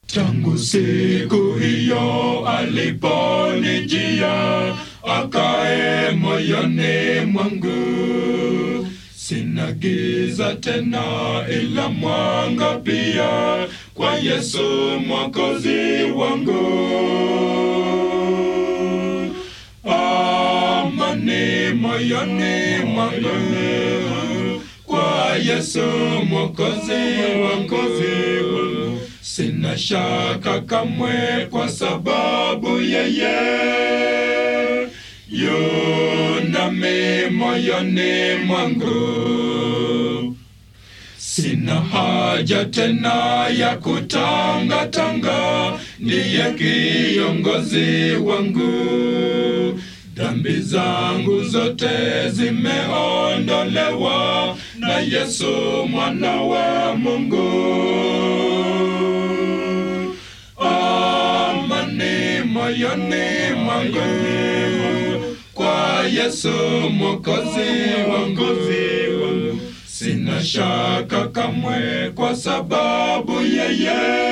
Tangu siku hiyo aliponijia, akae moyoni mwangu. Sina giza tena, ila mwanga pia, kwa Yesu mwokozi wangu. Amani moyoni mwangu, kwa Yesu mwokozi wangu. Sina shaka kamwe, kwa sababu yeye yunami moyoni mwangu. Sina haja tena ya kutangatanga, ndiye kiongozi wangu. Dhambi zangu zote zimeondolewa na Yesu mwana wa Mungu. Amani moyoni mwangu kwa Yesu mwokozi wangu. Sina shaka kamwe, kwa sababu yeye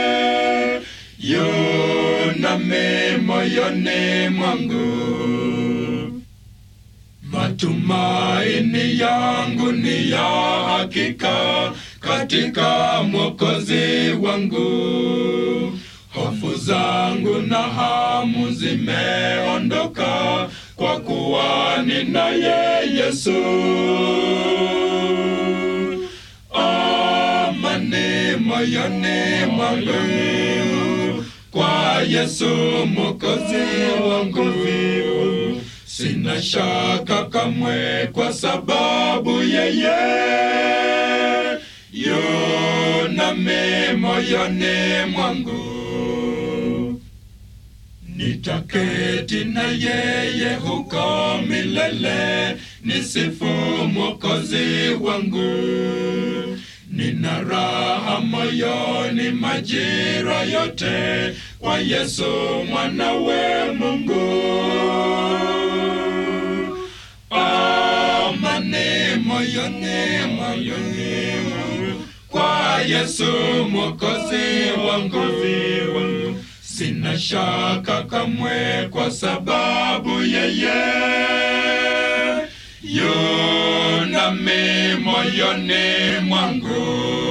yunami moyoni mwangu. Matumaini yangu ni ya hakika katika mwokozi wangu. Hofu zangu na hamu zimeondoka, kwa kuwa ninaye Yesu. Amani moyoni mwangu, kwa Yesu mwokozi wangu. Sina shaka kamwe, kwa sababu yeye yunami moyoni mwangu. Nitaketi na yeye huko milele, nisifu mwokozi wangu. Nina raha moyoni majira yote, kwa Yesu mwanawe Mungu. Amani moyoni moyoni, kwa Yesu mwokozi wangu. Sina shaka kamwe, kwa sababu yeye yunami moyoni mwangu.